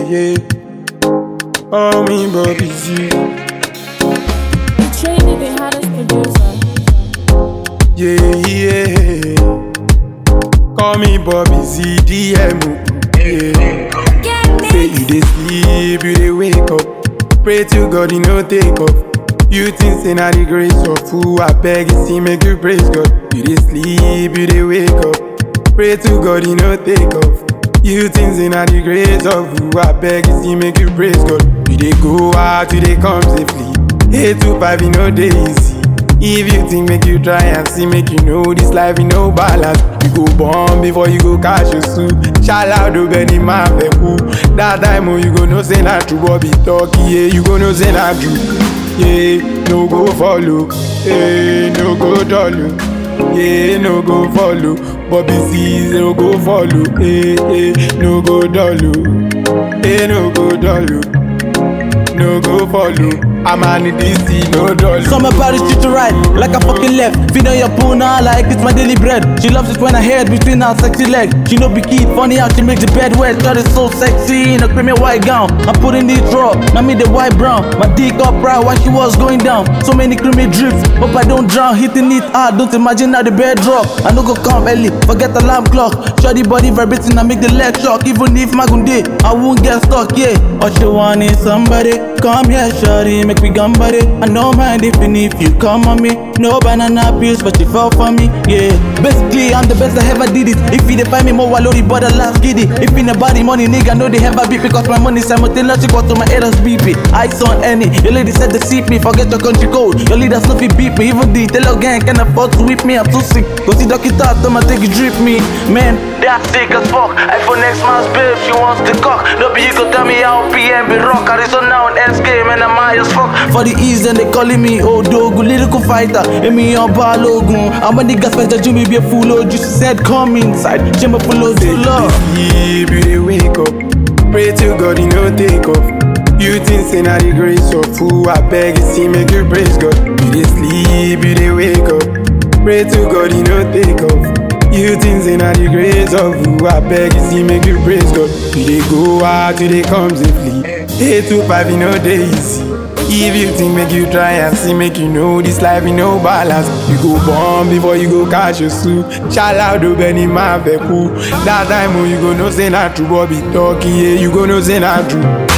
yeah. Oh, me, Bobby Z. Trinity, the hottest producer. Yeah, yeah. Call me Bobby Z, DM. Yeah. Say you dey sleep, you dey wake up. Pray to God, you no take off. You think say na the grace of who I beg you see make you praise God. You dey sleep, you dey wake up. Pray to God, you no take off. You think say na the grace of who I beg you see make you praise God. You dey go out, you dey come safely. Eight to five, you know dey easy. If you think make you try and see, make you know this life you no balance. You go born before you go cash your suit. Shout out to Benny man who That time oh you go know say na true Bobby talk yeah. You go know say na true. Yeah, no go follow. Yeah, no go dollar. Yeah, no go follow. Bobby sees no go follow. Yeah, yeah, no go dollar. Yeah, no go dollar. No go follow. I'm on this no dollar. So my body street to right, like a fucking left. Feed on your puna like it's my daily bread. She loves it when I head between her sexy legs. She know be key, funny how she make the bed wet. Shot is so sexy in a creamy white gown. I'm putting it raw, now me the white brown. My dick up right while she was going down. So many creamy drips, but I don't drown. Hitting it hard, don't imagine how the bed drop. I no go come early, forget the alarm clock. Shorty body vibrating, I make the leg shock. Even if my gunde, I won't get stuck, yeah. All she want is somebody. Come here, shorty, make me gambare. I no mind if and if you come on me. No banana peels, but you fall for me, yeah. Basically, I'm the best I ever did it. If you dey find me more wallowy, but the last giddy. If in the body money, nigga, know they ever beat because my money simultaneously go to my haters BP. Ice on any, your lady said to seek me, forget your country code. Your leaders no fit beat me, even the tell gang can afford to whip me. I'm too sick. Go see doctor, tell my take it drip me, man. That's sick as fuck. I for next man's babe, she wants the cock. No be you go tell me how PM be rock. Arizona on S game and I'm high as fuck. For the ease and they calling me Odogu, lyrical fighter. And me on Balogun. I'm a nigga special, Jimmy be a fool. Oh, just said come inside. Chamber full of Say you love. dey sleep, you dey wake up. Pray to God, you no take off. You think say na the grace of who I beg you see make you praise God. You dey sleep, you dey wake up. Pray to God, you no take off. You think say na the grace of who I beg you see make you praise God. You dey go out, you dey come safely. Eight to five, you know dey easy. If you think make you try and see, make you know this life you no balance. You go born before you go catch your suit. Shout out to Benny man who That time oh you go know say na true Bobby talk yeah. You go know say na true.